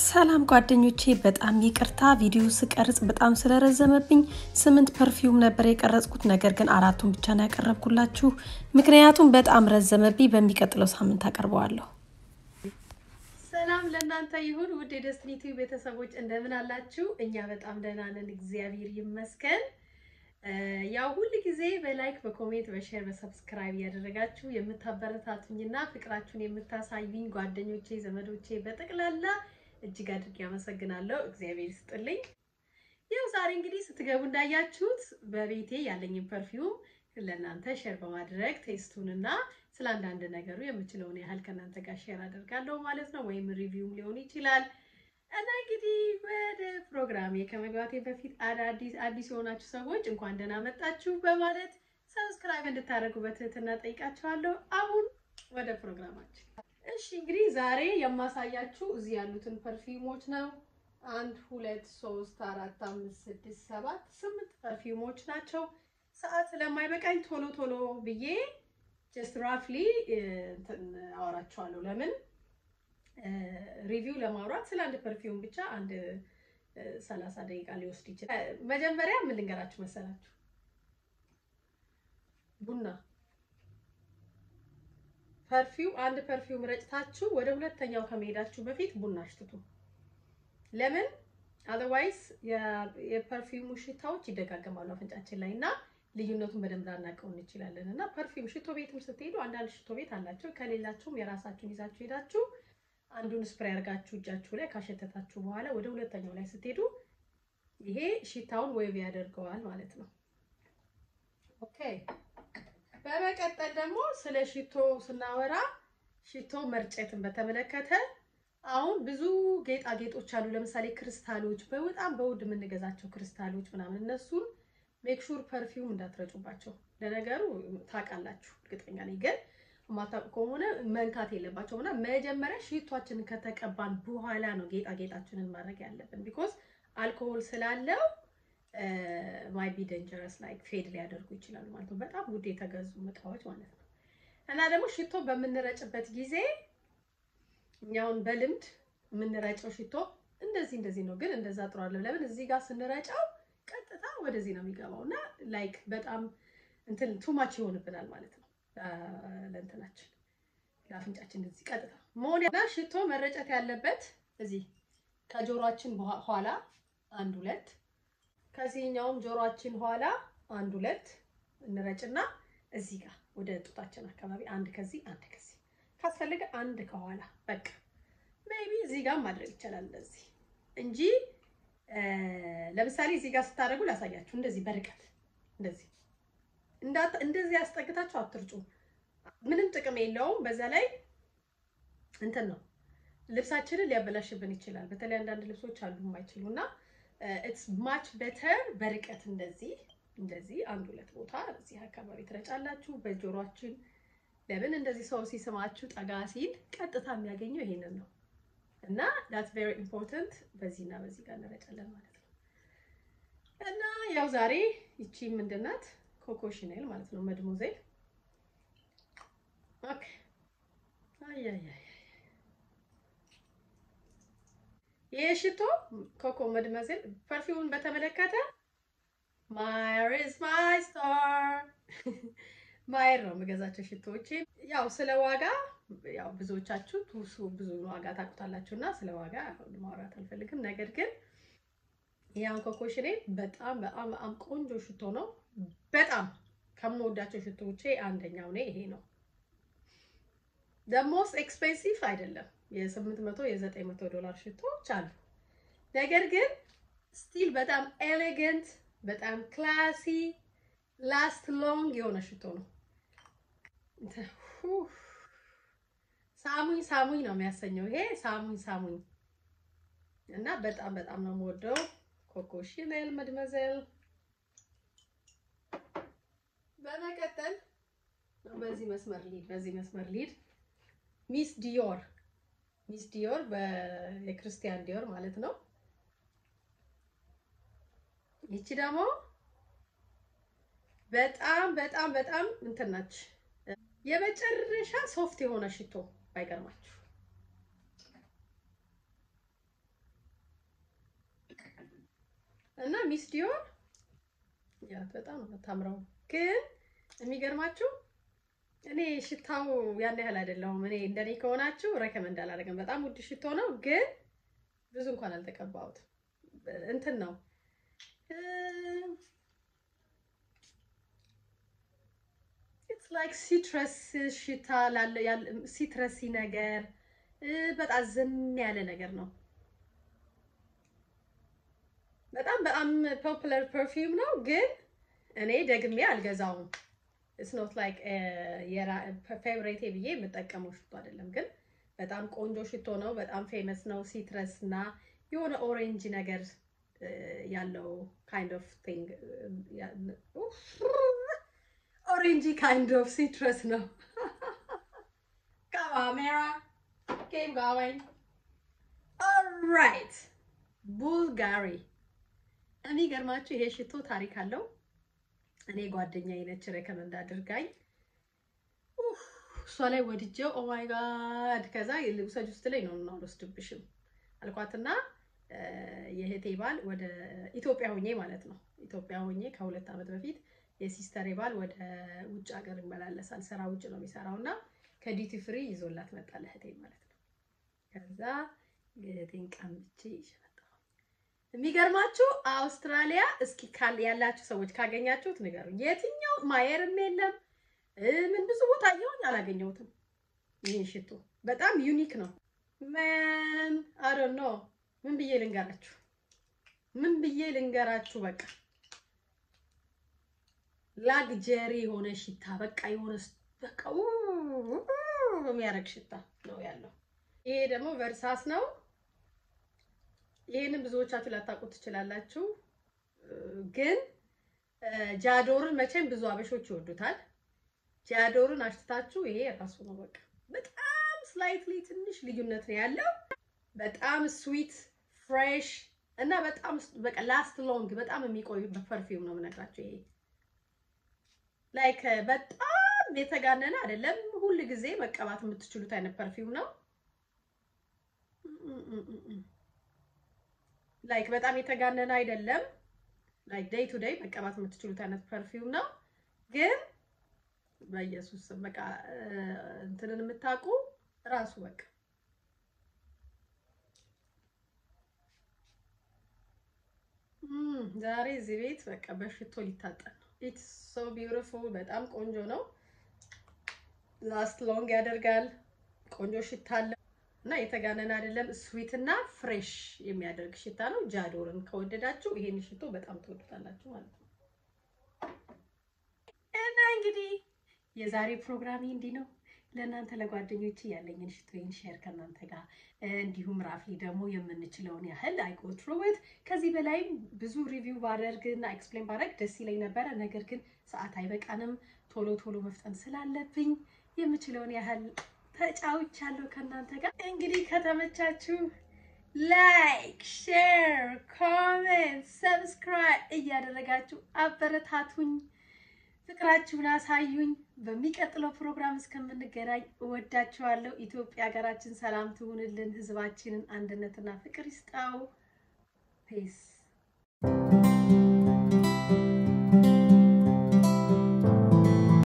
ሰላም ጓደኞቼ፣ በጣም ይቅርታ ቪዲዮ ስቀርጽ በጣም ስለረዘመብኝ ስምንት ፐርፊውም ነበር የቀረጽኩት። ነገር ግን አራቱን ብቻ ነው ያቀረብኩላችሁ፣ ምክንያቱም በጣም ረዘመብኝ። በሚቀጥለው ሳምንት አቀርበዋለሁ። ሰላም ለእናንተ ይሁን ውድ የደስትኒ ቲቪ ቤተሰቦች እንደምን አላችሁ? እኛ በጣም ደህና ነን፣ እግዚአብሔር ይመስገን። ያው ሁል ጊዜ በላይክ በኮሜንት በሼር በሰብስክራይብ እያደረጋችሁ የምታበረታቱኝና ፍቅራችሁን የምታሳዩኝ ጓደኞቼ ዘመዶቼ በጠቅላላ እጅግ አድርጌ አመሰግናለሁ። እግዚአብሔር ይስጥልኝ። ያው ዛሬ እንግዲህ ስትገቡ እንዳያችሁት በቤቴ ያለኝን ፐርፊውም ለእናንተ ሼር በማድረግ ቴስቱንና ስለ አንዳንድ ነገሩ የምችለውን ያህል ከእናንተ ጋር ሼር አደርጋለሁ ማለት ነው። ወይም ሪቪውም ሊሆን ይችላል እና እንግዲህ ወደ ፕሮግራሜ ከመግባቴ በፊት አዳዲስ አዲስ የሆናችሁ ሰዎች እንኳን ደህና መጣችሁ በማለት ሰብስክራይብ እንድታደርጉ በትህትና ጠይቃችኋለሁ። አሁን ወደ ፕሮግራማችን። እሺ እንግዲህ ዛሬ የማሳያችሁ እዚህ ያሉትን ፐርፊውሞች ነው። አንድ ሁለት ሶስት አራት አምስት ስድስት ሰባት ስምንት ፐርፊውሞች ናቸው። ሰዓት ስለማይበቃኝ ቶሎ ቶሎ ብዬ ጀስት ራፍሊ እንትን አወራችኋለሁ ለምን ሪቪው ለማውራት ስለ አንድ ፐርፊውም ብቻ አንድ ሰላሳ ደቂቃ ሊወስድ ይችላል። መጀመሪያ ምን ልንገራችሁ መሰላችሁ? ቡና ፐርፊውም አንድ ፐርፊውም ረጭታችሁ ወደ ሁለተኛው ከመሄዳችሁ በፊት ቡና አሽትቱ። ለምን አዘርዋይስ የፐርፊውሙ ሽታዎች ይደጋገማሉ አፍንጫችን ላይ እና ልዩነቱን በደንብ ላናውቀው እንችላለን። እና ፐርፊውም ሽቶ ቤትም ስትሄዱ አንዳንድ ሽቶ ቤት አላቸው። ከሌላችሁም የራሳችሁን ይዛችሁ ሄዳችሁ አንዱን ስፕሬይ አድርጋችሁ እጃችሁ ላይ ካሸተታችሁ በኋላ ወደ ሁለተኛው ላይ ስትሄዱ ይሄ ሽታውን ዌቭ ያደርገዋል ማለት ነው። ኦኬ። በመቀጠል ደግሞ ስለ ሽቶ ስናወራ ሽቶ መርጨትን በተመለከተ አሁን ብዙ ጌጣጌጦች አሉ። ለምሳሌ ክሪስታሎች፣ በጣም በውድ የምንገዛቸው ክሪስታሎች ምናምን እነሱን ሜክ ሹር ፐርፊውም እንዳትረጩባቸው። ለነገሩ ታውቃላችሁ፣ እርግጠኛ ነኝ ግን ማታውቁ ከሆነ መንካት የለባቸውም እና መጀመሪያ ሽቷችንን ከተቀባን በኋላ ነው ጌጣጌጣችንን ማድረግ ያለብን። ቢኮዝ አልኮሆል ስላለው ማይ ቢ ደንጀረስ ላይክ ፌድ ሊያደርጉ ይችላሉ ማለት ነው። በጣም ውድ የተገዙ እቃዎች ማለት ነው። እና ደግሞ ሽቶ በምንረጭበት ጊዜ እኛውን በልምድ የምንረጨው ሽቶ እንደዚህ እንደዚህ ነው፣ ግን እንደዛ ጥሩ አለ። ለምን እዚህ ጋር ስንረጨው ቀጥታ ወደዚህ ነው የሚገባው እና ላይክ በጣም እንትን ቱማች ይሆንብናል ማለት ነው ለእንትናችን ለአፍንጫችን እዚህ ቀጥታ መሆን እና ሽቶ መረጨት ያለበት እዚህ ከጆሮአችን ኋላ አንድ ሁለት ከዚህኛውም ጆሮአችን ኋላ አንድ ሁለት እንረጭና እዚህ ጋር ወደ ጡታችን አካባቢ አንድ ከዚህ አንድ ከዚህ ካስፈለገ አንድ ከኋላ በቃ ሜቢ እዚህ ጋር ማድረግ ይቻላል እንደዚህ እንጂ ለምሳሌ እዚህ ጋር ስታደርጉ ላሳያችሁ እንደዚህ በርቀት እንደዚህ እንደዚህ ያስጠግታችሁ አትርጩ። ምንም ጥቅም የለውም። በዛ ላይ እንትን ነው ልብሳችንን ሊያበላሽብን ይችላል። በተለይ አንዳንድ ልብሶች አሉ የማይችሉ እና ኢትስ ማች ቤተር በርቀት እንደዚህ እንደዚህ አንድ ሁለት ቦታ እዚህ አካባቢ ትረጫላችሁ በጆሮአችን። ለምን እንደዚህ ሰው ሲስማችሁ ጠጋ ሲል ቀጥታ የሚያገኘው ይሄንን ነው እና ዳትስ ቬሪ ኢምፖርታንት። በዚህ እና በዚህ ጋር እንረጫለን ማለት ነው እና ያው ዛሬ ይቺ ምንድን ናት? ኮኮ ሺኔል ማለት ነው። መድሞዜል ኦኬ። አያያይ ይሄ ሽቶ ኮኮ መድሞዜል ፐርፊውምን በተመለከተ ማየር ኢዝ ማይ ስታር ማየር ነው የምገዛቸው ሽቶዎች። ያው ስለ ዋጋ ያው ብዙዎቻችሁ ቱሱ ብዙ ዋጋ ታውቁታላችሁ እና ስለ ዋጋ ማውራት አልፈልግም። ነገር ግን ያን ኮኮ ሺኔል በጣም በጣም በጣም ቆንጆ ሽቶ ነው። በጣም ከምወዳቸው ሽቶዎቼ አንደኛው ነው ይሄ ነው። ደሞስ ኤክስፔንሲቭ አይደለም። የ800 የ900 ዶላር ሽቶዎች አሉ። ነገር ግን ስቲል በጣም ኤሌገንት፣ በጣም ክላሲ፣ ላስት ሎንግ የሆነ ሽቶ ነው። ሳሙኝ ሳሙኝ ነው የሚያሰኘው ይሄ ሳሙኝ ሳሙኝ እና በጣም በጣም ነው የምወደው ኮኮ ሺኔል መድመዘል በመቀጠል በዚህ መስመር ሊድ በዚህ መስመር ሊድ ሚስ ዲዮር ሚስ ዲዮር የክርስቲያን ዲዮር ማለት ነው። ይቺ ደግሞ በጣም በጣም በጣም እንትን ናች። የመጨረሻ ሶፍት የሆነ ሽቶ ባይገርማችሁ እና ሚስ ዲዮር ያ በጣም ነው የምታምረው። ግን የሚገርማችሁ እኔ ሽታው ያን ያህል አይደለሁም። እኔ እንደኔ ከሆናችሁ ረከመንድ አላደርግም። በጣም ውድ ሽቶ ነው፣ ግን ብዙ እንኳን አልተቀባሁትም። እንትን ነው ኢትስ ላይክ ሲትረስ ሽታ ላለ ሲትረሲ ነገር በጣም ዝም ያለ ነገር ነው። በጣም በጣም ፖፑላር ፐርፊውም ነው፣ ግን እኔ ደግሜ አልገዛውም። ኢትስ ኖት ላይክ ፌቨሬቴ ብዬ የምጠቀመው ሽቶ አይደለም፣ ግን በጣም ቆንጆ ሽቶ ነው። በጣም ፌመስ ነው። ሲትረስ እና የሆነ ኦሬንጅ ነገር ያለው ካይንድ ኦፍ ቲንግ ኦሬንጂ ካይንድ ኦፍ ሲትረስ ነው። ካሜራ ጌም ጋዋኝ ኦልራይት ቡልጋሪ የሚገርማችሁ ይሄ ሽቶ ታሪክ አለው። እኔ ጓደኛዬ ነች ሬከመንድ አድርጋኝ እሷ ላይ ወድጀው ኦ ማይ ጋድ ከዛ ልውሰጅ ውስጥ ላይ ነው እና አልወስድብሽም አልኳትና የእህቴ ባል ወደ ኢትዮጵያ ሆኜ ማለት ነው ኢትዮጵያ ሆኜ ከሁለት ዓመት በፊት የሲስተሬ ባል ወደ ውጭ ሀገር ይመላለሳል። ስራ ውጭ ነው የሚሰራው እና ከዲቲ ፍሪ ይዞላት መጣ ለእህቴ ማለት ነው። ከዛ እህቴን ቀምቼ ይዤ መጣሁ። የሚገርማችሁ አውስትራሊያ እስኪ ያላችሁ ሰዎች ካገኛችሁት ንገሩኝ። የትኛው ማየርም የለም ምን ብዙ ቦታ አየሁኝ አላገኘሁትም። ይህን ሽቶ በጣም ዩኒክ ነው። ምን አዶ ነው ምን ብዬ ልንገራችሁ? ምን ብዬ ልንገራችሁ? በቃ ላግጀሪ የሆነ ሽታ በቃ የሆነ በቃ የሚያደርግ ሽታ ነው ያለው። ይሄ ደግሞ ቨርሳስ ነው። ይሄንን ብዙዎቻችሁ ላታውቁት ትችላላችሁ፣ ግን ጃዶርን መቼም ብዙ አበሾች ይወዱታል። ጃዶርን አሽትታችሁ ይሄ ራሱ ነው በቃ በጣም ስላይትሊ ትንሽ ልዩነት ነው ያለው። በጣም ስዊት ፍሬሽ እና በጣም በቃ ላስት ሎንግ በጣም የሚቆይ ፐርፊውም ነው የምነግራቸው። ይሄ ላይክ በጣም የተጋነነ አይደለም፣ ሁል ጊዜ መቀባት የምትችሉት አይነት ፐርፊውም ነው። ላይክ በጣም የተጋነነ አይደለም፣ ላይክ ዴይ ቱ ዴይ መቀባት የምትችሉት አይነት ፐርፊውም ነው። ግን በኢየሱስ በቃ እንትንን የምታውቁ ራሱ በቃ ዛሬ እዚህ ቤት በቃ በሽቶ ሊታጠን ነው። ኢትስ ሶ ቢዩቲፉል በጣም ቆንጆ ነው። ላስት ሎንግ ያደርጋል። ቆንጆ ሽታ አለ እና የተጋነነ አይደለም። ስዊት እና ፍሬሽ የሚያደርግ ሽታ ነው። ጃዶርን ከወደዳችሁ ይሄን ሽቶ በጣም ትወዱታላችሁ ማለት ነው። እና እንግዲህ የዛሬ ፕሮግራሜ እንዲህ ነው። ለእናንተ ለጓደኞች ያለኝን ሽቶዬን ሼር ከእናንተ ጋር እንዲሁም ራፍሊ ደግሞ የምንችለውን ያህል አይጎትሮወት ከዚህ በላይም ብዙ ሪቪው ባደርግ እና ኤክስፕሌን ባደርግ ደስ ይለኝ ነበረ። ነገር ግን ሰዓት አይበቃንም። ቶሎ ቶሎ መፍጠን ስላለብኝ የምችለውን ያህል ተጫውቻለሁ ከእናንተ ጋር። እንግዲህ ከተመቻችሁ ላይክ፣ ሼር፣ ኮሜንት፣ ሰብስክራይብ እያደረጋችሁ አበረታቱኝ። ፍቅራችሁን አሳዩኝ። በሚቀጥለው ፕሮግራም እስከምንገናኝ እወዳችኋለሁ። ኢትዮጵያ ሀገራችን ሰላም ትሁንልን። ሕዝባችንን አንድነትና ፍቅር ይስጣው። ፔስ